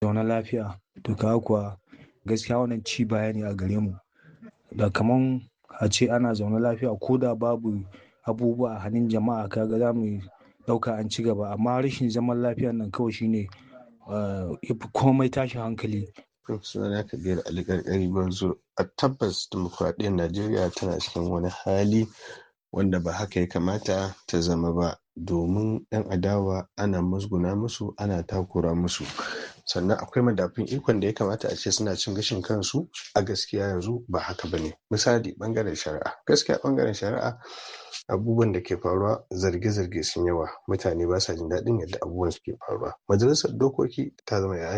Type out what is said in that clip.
zaune lafiya to kaga kuwa gaskiya wannan ci baya ne a gare mu da kaman a ce ana zaune lafiya ko da babu abubuwa a hannun jama'a kaga za mu ɗauka an ci gaba amma rashin zaman lafiyan nan kawai shine ya fi komai tashin hankali sunana kabir ali karkari banzo a tabbas dimokuraɗiyyar najeriya tana cikin wani hali wanda ba haka ya kamata ta zama ba domin 'yan adawa ana musguna musu ana takura musu sannan akwai madafun ikon da ya kamata a ce suna cin gashin kansu a gaskiya yanzu ba haka ba ne misali bangaren shari'a gaskiya bangaren shari'a abubuwan da ke faruwa zarge-zarge sun yawa mutane ba sa jin daɗin yadda abubuwan suke faruwa majalisar dokoki ta zama